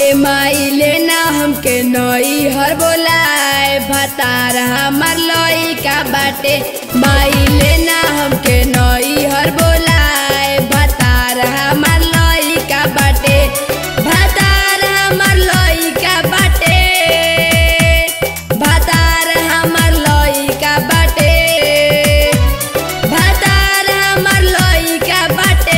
ए माई लेना हमके नई हर बोलाए भतार हमार लइका बाटे माई लेना हमके नई हर बोलाए भतार हमार लइका बाटे भतार हमार लइका बाटे भतार हमार लइका बाटे भतार हमार लइका बाटे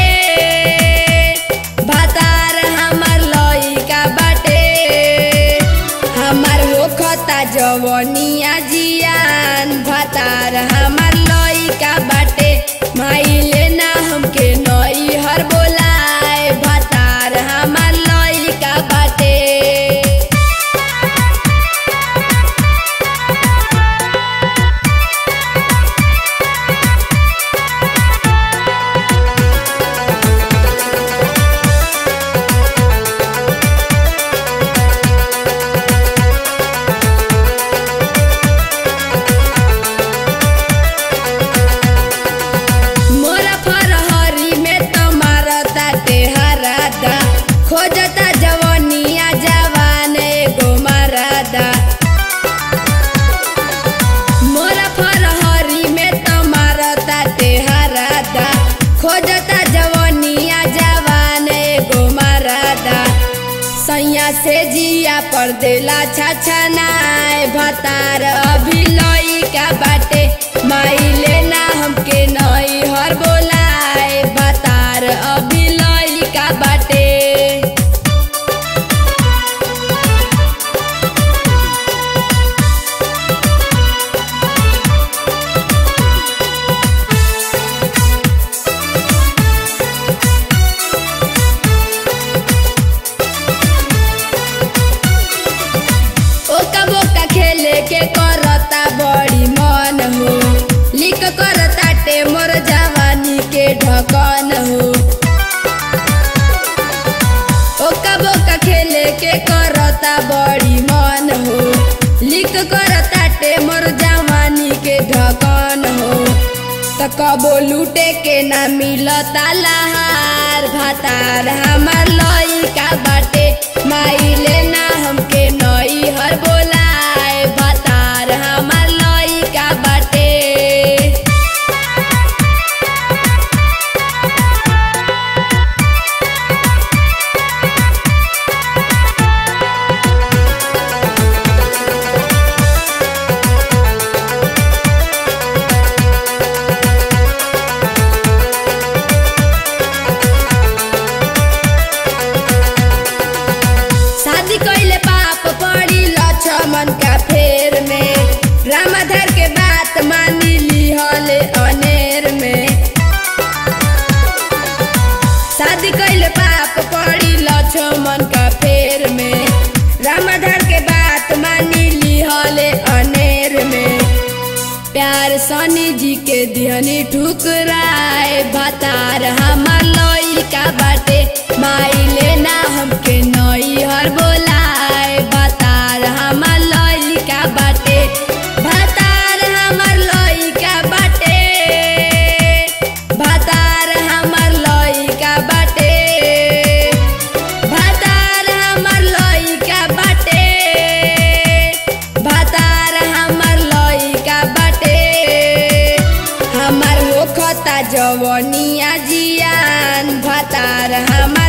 भतार हमार लइका बाटे हमार होखता जवनिया जियान भतार हमार लइका बाटे माई लेना हमके नई हर बोलाए भतार हमार लइका बाटे मोरा फरहरी में तुम्हारा ताते हरादा खोजता जवनिया जवान एगो मरादा मोरा फरहरी में तुम्हारा ताते हरादा खोजता जवनिया जवान एगो मरादा सैया से जिया पर देला छछनाए भतार अभी लइका बाटे माई लेना हमके नई हर बोलाए भतार अभी लइका बाटे ओका बोका खेले के करता बड़ी मन हो लिक करता टे मोर जवानी के ढकन हो ओका बोका खेले के करता बड़ी मन हो लिक करता टे मोर जवानी के ढकन हो त कबो लूटे के ना मिलता लहार भातार हमार लइका बाटे माई लेना हमके नई हर बोलाए भातार हमार लइका बाटे शादी कइले पाप पड़ी लक्ष्मण का फेर में रामाधर के बात मानी लिहले अनेर में शादी कइले पाप पड़ी लक्ष्मण का फेर में रामाधर के बात मानी लिहले अनेर में प्यार सनी जी के दिहनी ठुकराए भतार हमार लइका बाटे माई लेना हमके नई हर बोलाए भतार हमार लइका बाटे भतार हमार लइका बाटे भतार हमार लइका बाटे भतार हमार लइका बाटे भतार हमार लइका बाटे हमार होखता जवनिया जियान भतार हमार